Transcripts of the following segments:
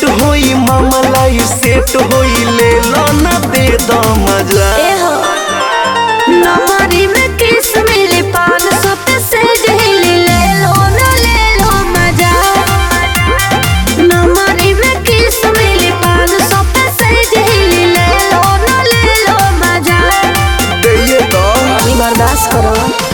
होई मामला ई सेट होई ले लो ना दे दो मजा ए हो नमरी में किस मिली पान सौ पे से जहिली ले लो ना ले लो मजा नमरी में किस मिली पान सौ पे से जहिली ले लो ना ले लो मजा दे दो अभी बर्दाश्त करो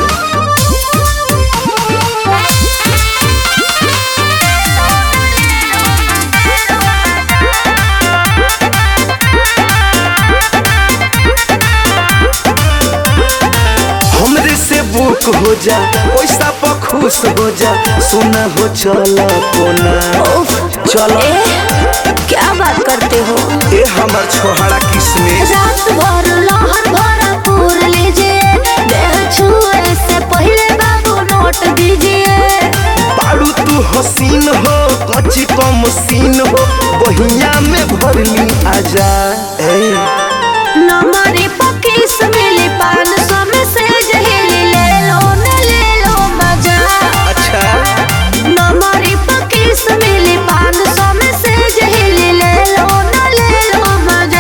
हमरे से बुक हो जा पैसा पर खुश हो जा सोना हो चला कोना उफ, चलो ए क्या बात करते हो ए हमर छोहरा किसमिस रात भर लहर भरा पूर लीजिए देह छुए से पहले बाबू नोट दीजिए बारू तू हसीन हो कच्ची कम सीन हो बहिया में भरली आजा ए नमरी पकीस मिली पान सौ में से जहिली ले लो न ले लो मजा अच्छा नमरी पकीस मिली पान सौ में से जहिली ले लो न ले लो मजा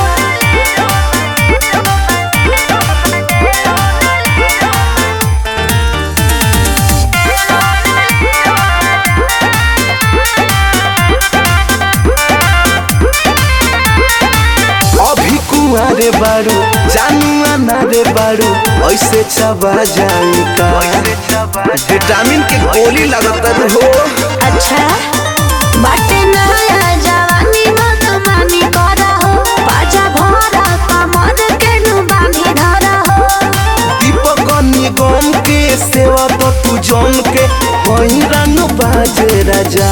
अभी कुआरे बारू जानुआ ना रे बारू ऐसे चबा जाई का विटामिन के गोली लगत हो अच्छा बाटे नया जवानी मन मानी करा हो बाजा भरा कमर के नु बांधी धरा हो दीपक निगम के सेवा तो तू जम के वही रन बाजे राजा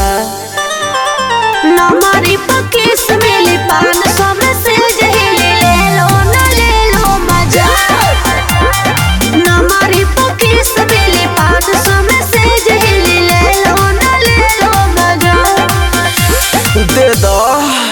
नमरी पकीस मिली पान सौ में से जहिली ले लो न ले लो मजा नमरी पकीस मिली पान सौ में से जहिली ले लो न ले लो मजा दे दो